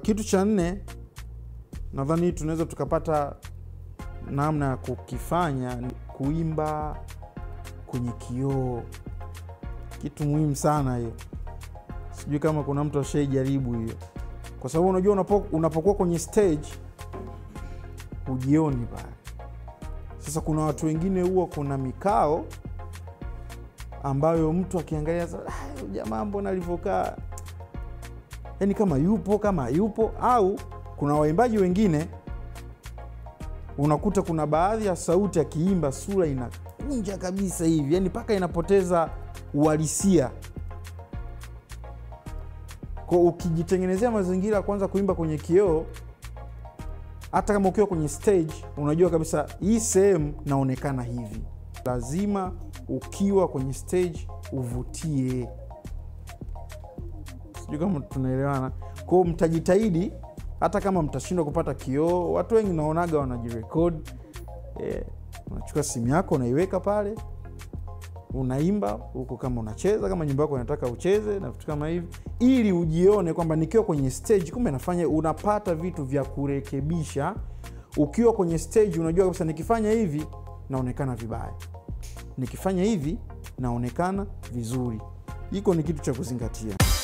kitu cha nne nadhani tunaweza tukapata namna ya kukifanya ni kuimba kwenye kioo kitu muhimu sana hiyo sijui kama kuna mtu ashaijaribu hiyo kwa sababu unajua unapo, unapokuwa kwenye stage hujioni pale sasa kuna watu wengine huwa kuna mikao ambayo mtu akiangalia sasa, "Ah, huyu jamaa mbona alivyokaa yani kama yupo kama hayupo au kuna waimbaji wengine unakuta kuna baadhi ya sauti akiimba sura inakunja kabisa hivi yani mpaka inapoteza uhalisia kwa ukijitengenezea mazingira ya kwanza kuimba kwenye kioo hata kama ukiwa kwenye stage unajua kabisa hii sehemu naonekana hivi lazima ukiwa kwenye stage uvutie sijui kama tunaelewana kwao mtajitahidi hata kama mtashindwa kupata kioo watu wengi naonaga wanajirekod eh, unachukua simu yako unaiweka pale unaimba huko kama unacheza kama nyimbo yako inataka ucheze na vitu kama hivi ili ujione kwamba nikiwa kwenye stage kumbe nafanya unapata vitu vya kurekebisha ukiwa kwenye stage unajua kabisa nikifanya hivi naonekana vibaya nikifanya hivi naonekana vizuri hiko ni kitu cha kuzingatia